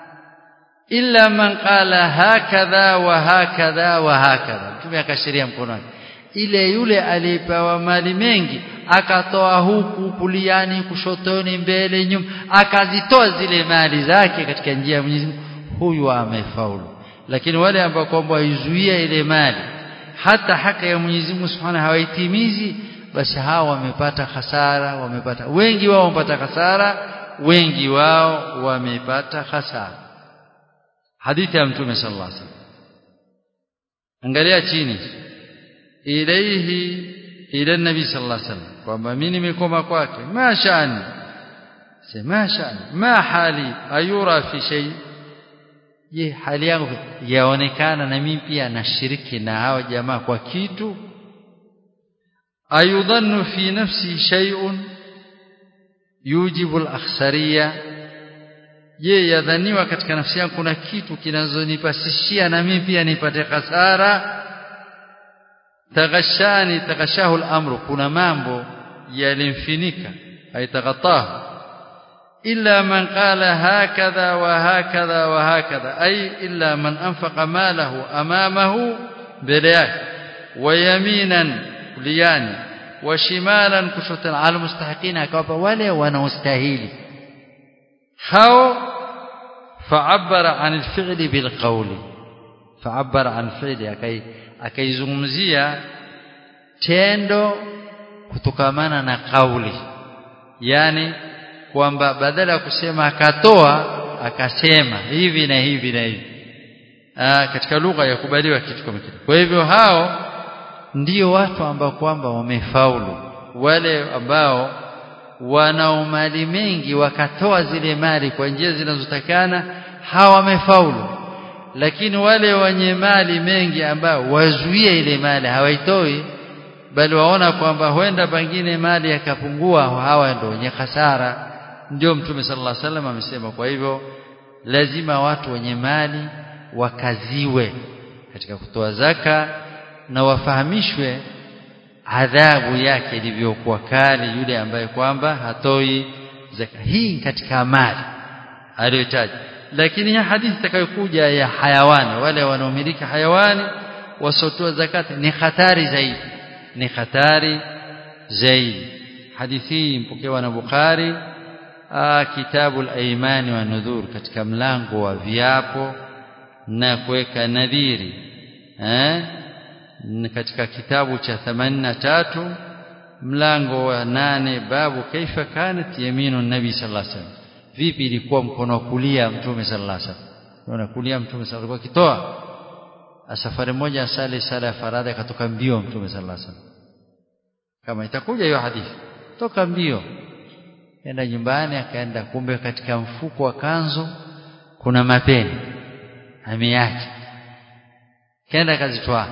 illa man qala hakadha wa hakadha wa hakadha mtume akashiria mkono wake ile yule aliyepewa mali mengi akatoa huku kuliani kushotoni mbele nyuma akazitoa zile mali zake katika njia ya Mwenyezi Mungu huyu amefaulu lakini wale ambao kwamba waizuia ile mali hata haki ya Mwenyezi Mungu Subhanahu hawaitimizi basi hawa wamepata hasara wamepata wengi wao wamepata hasara wengi wao wamepata hasara hadithi ya mtume sallallahu alaihi wasallam angalia chini ilaihi ila nabii sallallahu alaihi wasallam kwamba mimi nimekoma kwake ma shani sema shani ma hali ayura fi shay je hali yangu yaonekana na mimi pia nashiriki na hao jamaa kwa kitu ayudhannu fi nafsi shay'un yujibu al-akhsariya je yadhaniwa katika nafsi yangu kuna kitu kinazonipasishia na mimi pia nipate hasara taghashani taghashahu al-amru kuna mambo yalimfinika aitaghatahu illa man qala hakadha wa hakadha wa hakadha ay illa man anfaqa malahu amamahu mbele yake wa yaminan kuliani wa shimalan kushotan al mustahiqina akawapa wale wanaostahili hao fa'abbara 'an al-fi'li bil qawli fa'abbara 'an fi'li akai akaizungumzia tendo kutokamana na kauli yani kwamba badala ya kusema akatoa akasema hivi na hivi na hivi Aa, katika lugha ya kubaliwa kitu kama kile kwa hivyo hao ndio watu ambao kwamba wamefaulu wale ambao wanao mali mengi wakatoa zile mali kwa njia zinazotakana hawamefaulu lakini wale wenye mali mengi ambao wazuie ile mali hawaitoi bali waona kwamba huenda pengine mali yakapungua hawa ndio wenye hasara ndio mtume sallallahu alaihi wasallam amesema kwa hivyo lazima watu wenye mali wakaziwe katika kutoa zaka na wafahamishwe adhabu yake ilivyokuwa kali yule ambaye kwamba hatoi zaka hii katika mali aliyotaja lakini hii hadithi itakayokuja ya hayawani wale wanaomiliki hayawani wasotoa zakati ni hatari zaidi ni hatari zaidi hadithi hii mpokewa na Bukhari kitabu al-aymani wa nudhur katika mlango wa viapo na kuweka nadhiri eh katika kitabu cha 83 mlango wa nane babu kaifa kanat yaminu nabi sallallahu alaihi wasallam vipi ilikuwa mkono wa kulia mtume sallallahu alaihi wasallam unaona kulia mtume sallallahu alaihi wasallam akitoa safari moja asali sala ya faradhi akatoka mbio mtume sallallahu alaihi wasallam kama itakuja hiyo hadithi toka mbio enda nyumbani akaenda kumbe katika mfuko wa kanzo kuna mapeni ameacha kenda akazitoa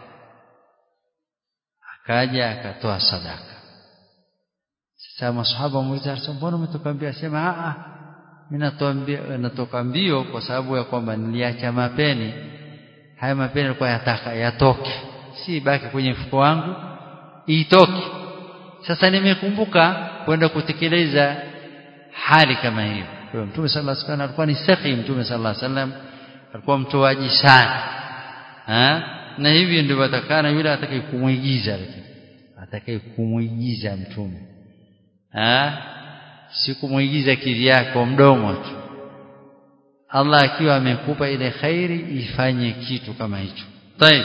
akaja akatoa sadaka sasa masahaba muuliza mbona umetoka mbio asema a a mimi natoa mbio natoka mbio kwa sababu ya kwamba niliacha mapeni haya mapeni yalikuwa yataka yatoke si baki kwenye mfuko wangu itoke sasa nimekumbuka kwenda kutekeleza hali kama hiyo kwa mtume sallallahu alaihi wasallam alikuwa ni safi mtume sallallahu alaihi wasallam alikuwa mtoaji sana ha? na hivi ndio watakana yule atakaye kumuigiza lakini atakaye kumuigiza mtume ha? si kumuigiza kivyako mdomo tu Allah akiwa amekupa ile khairi ifanye kitu kama hicho طيب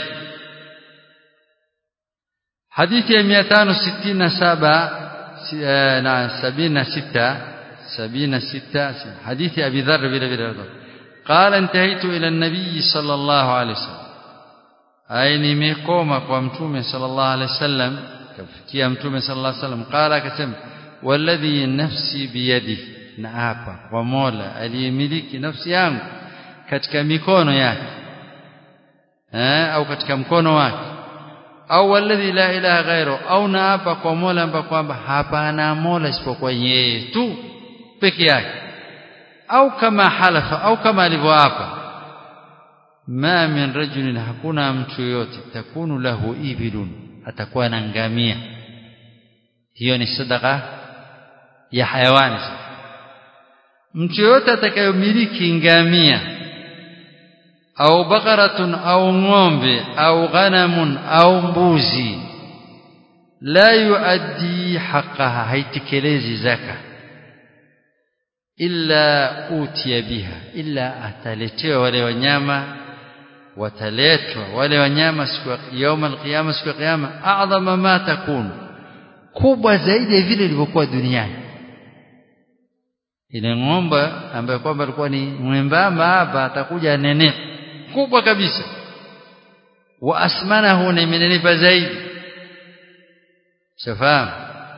hadithi ya 567 na 76 76 hadithi Abi Dharr vile vile قال انتهيت الى النبي صلى الله عليه وسلم ai nimekoma kwa mtume sallallahu alaihi wasallam kafikia mtume sallallahu alaihi wasallam qala akasema walladhi nafsi biyadihi na hapa kwa Mola aliyemiliki nafsi yangu katika mikono yake eh au katika mkono wake au walladhi la ilaha ghairu au na hapa kwa Mola ambapo kwamba hapana Mola isipokuwa yeye tu peke yake au kama halafa au kama alivyoapa ma min rajulin hakuna mtu yote takunu lahu ibilun atakuwa na ngamia hiyo ni sadaka ya hayawani mtu yote atakayomiliki ngamia au bakaratun au ng'ombe au ghanamun au mbuzi la yuaddi haqqaha haitekelezi zaka illa utiya biha illa ataletewa wale wanyama wataletwa wale wanyama siku ya yauma alqiyama siku ya kiyama a'dhama ma takun kubwa zaidi ya vile ilivyokuwa duniani ile ng'ombe ambaye kwamba alikuwa ni mwembamba hapa atakuja nene kubwa kabisa wa asmanahu ni imenenepa zaidi shafahamu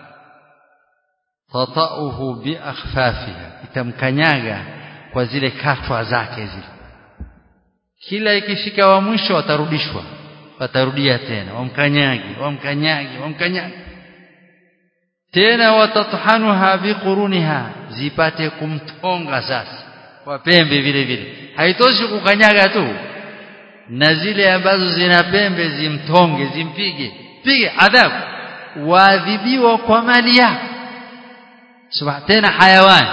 tatauhu bi akhfafiha itamkanyaga kwa zile katwa zake zile kila ikifika wa mwisho watarudishwa watarudia tena wamkanyagi wamkanyagi wamkanyagi tena watathanuha biquruniha zipate kumtonga sasa kwa pembe vile vile haitoshi kukanyaga tu na zile ambazo zina pembe zimtonge zimpige pige adhabu waadhibiwa kwa mali yako subhana tena hayawani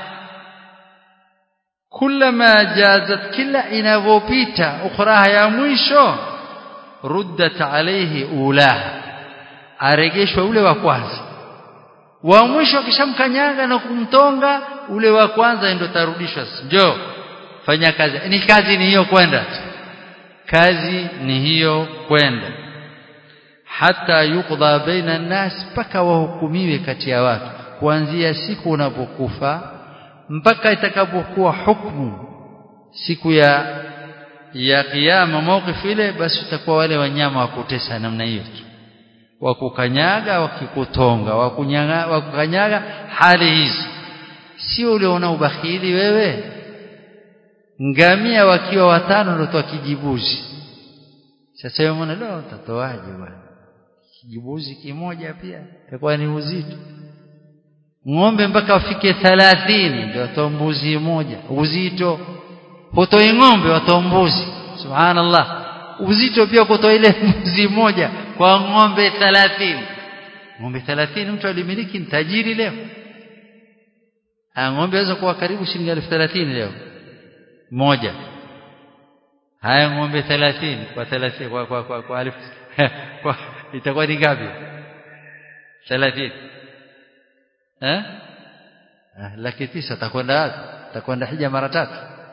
kullama jazat kila inavyopita ukhraha ya mwisho ruddat alayhi ulaha aregeshwa ule wa kwanza wa mwisho akishamkanyaga na kumtonga ule wa kwanza ndio tarudishwa njoo fanya kazi ni kazi ni hiyo kwenda kazi ni hiyo kwenda hata yukdha baina nas mpaka wahukumiwe kati ya watu kuanzia siku unapokufa mpaka itakapokuwa hukumu siku ya ya kiyama mawqif ile basi utakuwa wale wanyama wa kutesa namna hiyo wakukanyaga wakikutonga wakunyaga wakukanyaga hali hizo sio uliona ubakhili wewe ngamia wakiwa watano ndio toa kijibuzi sasa wewe unaona leo utatoaje bwana kijibuzi kimoja pia itakuwa ni uzito ng'ombe mpaka wafike 30 ndio watoa mbuzi moja uzito hutoi ng'ombe watoa mbuzi subhanallah uzito pia kutoa ile mbuzi moja kwa ng'ombe 30 ng'ombe 30 mtu alimiliki ni tajiri leo ng'ombe aweza kuwa karibu shilingi 1030 leo moja haya ng'ombe 30 kwa 30 kwa kwa kwa, kwa, alif, kwa itakuwa ni ngapi 30 eh ah, laki tisa atakwenda wapi atakwenda hija mara tatu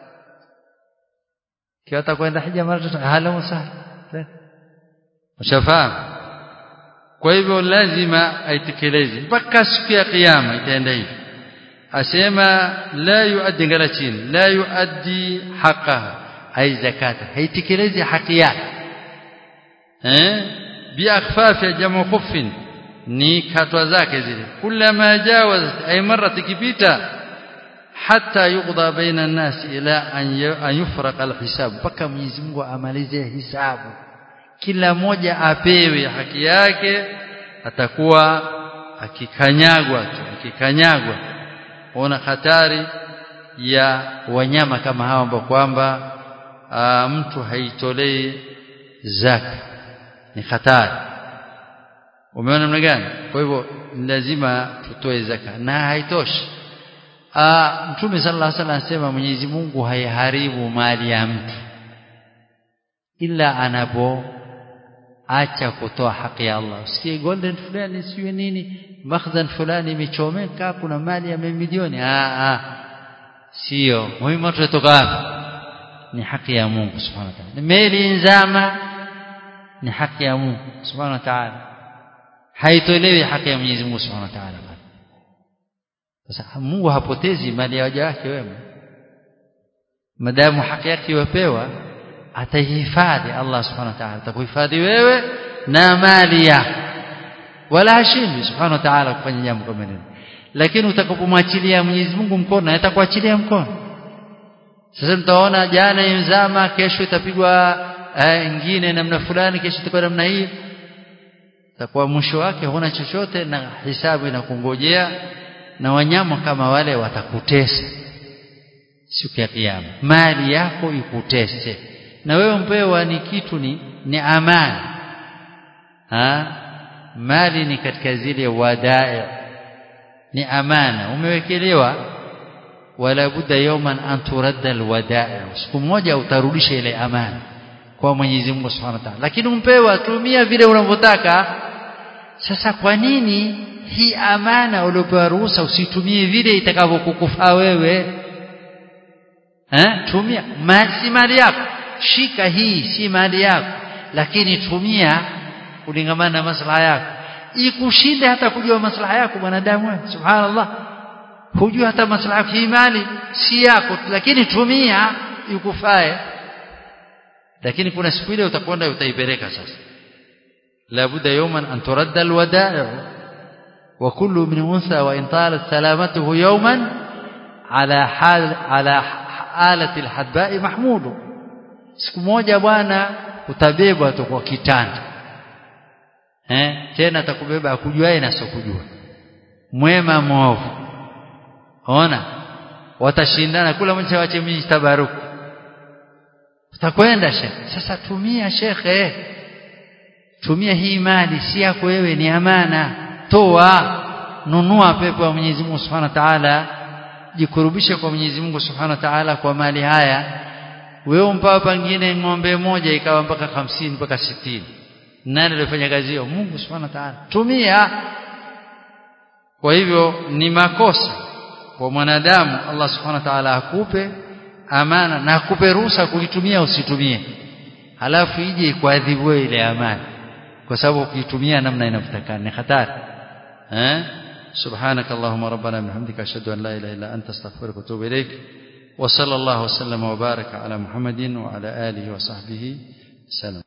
kiwa atakwenda hija mara tatu hala msahal ushafahamu kwa hivyo lazima aitekeleze mpaka siku ya kiyama itaenda hivi asema la yuaddi ngala chini la yuaddi haqqaha ai zakata haitekelezi haki yake eh bi akhfafi jamu khuffin ni katwa zake zile kullama jawaz ay marra tikipita hatta yuqda baina an-nas ila an yufraq al-hisab mpaka Mwenyezi Mungu amalize hisabu kila mmoja apewe haki yake atakuwa akikanyagwa tu akikanyagwa ona hatari ya wanyama kama hawa ambao kwamba mtu haitolei zaka ni hatari umeona namna gani kwa hivyo lazima tutoe zaka na haitoshi mtume sallallahu alaihi wasallam anasema Mwenyezi Mungu haiharibu mali ya mtu ila anapo acha kutoa haki ya Allah usikie golden fulani siyo nini makhzan fulani imechomeka kuna mali ya milioni ah ah sio muhimu tutatoka hapa ni haki ya Mungu subhanahu wa ta'ala meli nzama ni haki ya Mungu subhanahu wa ta'ala haitolewi haki ya Mwenyezi Mungu subhanahu wa ta'ala sasa Mungu hapotezi mali ya waja wake wema madamu haki yake iwapewa ataihifadhi Allah subhanahu wa ta'ala atakuhifadhi wewe na mali yako wala hashindwi subhanahu wa ta'ala kufanya jambo kama hilo lakini utakapomwachilia Mwenyezi Mungu mkono atakuachilia mkono sasa mtaona jana imzama kesho itapigwa ingine namna fulani kesho itakuwa namna hii takuwa mwisho wake huna chochote na hisabu inakungojea na wanyama kama wale watakutesa siku ya kiyama mali yako ikutese na wewe mpewa ni kitu ni ni amani ha mali ni katika zile wadai ni amana umewekelewa wala budda yawman an turadda alwadai siku moja utarudisha ile amana kwa Mwenyezi Mungu Subhanahu wa Ta'ala lakini umpewa tumia vile unavyotaka sasa kwa nini hii amana uliopewa ruhusa usitumie vile itakavyokukufaa wewe eh tumia si mali yako shika hii si mali yako lakini tumia kulingamana na maslaha yako ikushinde hata kujua maslaha yako mwanadamu subhanallah hujua hata maslaha yako hii mali si yako lakini tumia ikufae lakini kuna siku ile utakwenda utaipeleka sasa labudda yawman an turadda alwada'i wa kullu min unsa wa in talat salamatuhu yawman ala hal ala alati alhadba'i mahmudu siku moja bwana utabebwa tu kwa kitanda eh tena atakubeba akujuae na sokujua mwema mwovu ona watashindana kula mmoja wache mimi tabaruku utakwenda shekhe sasa tumia shekhe tumia hii mali si yako wewe ni amana toa nunua pepo ya Mwenyezi Mungu Subhanahu wa Ta'ala jikurubishe kwa Mwenyezi Mungu Subhanahu wa Ta'ala kwa mali haya wewe mpaka pengine ng'ombe moja ikawa mpaka hamsini mpaka sitini nani alifanya kazi hiyo Mungu Subhanahu wa Ta'ala tumia kwa hivyo ni makosa kwa mwanadamu Allah Subhanahu wa Ta'ala akupe amana na akupe ruhusa kuitumia usitumie halafu ije kuadhibu ile amana kwa sababu ukiitumia namna inavyotakana ni hatari eh سبحانك اللهم ربنا بحمدك اشهد ان لا اله الا انت استغفرك واتوب اليك وصلى الله وسلم وبارك على محمد وعلى اله وصحبه وسلم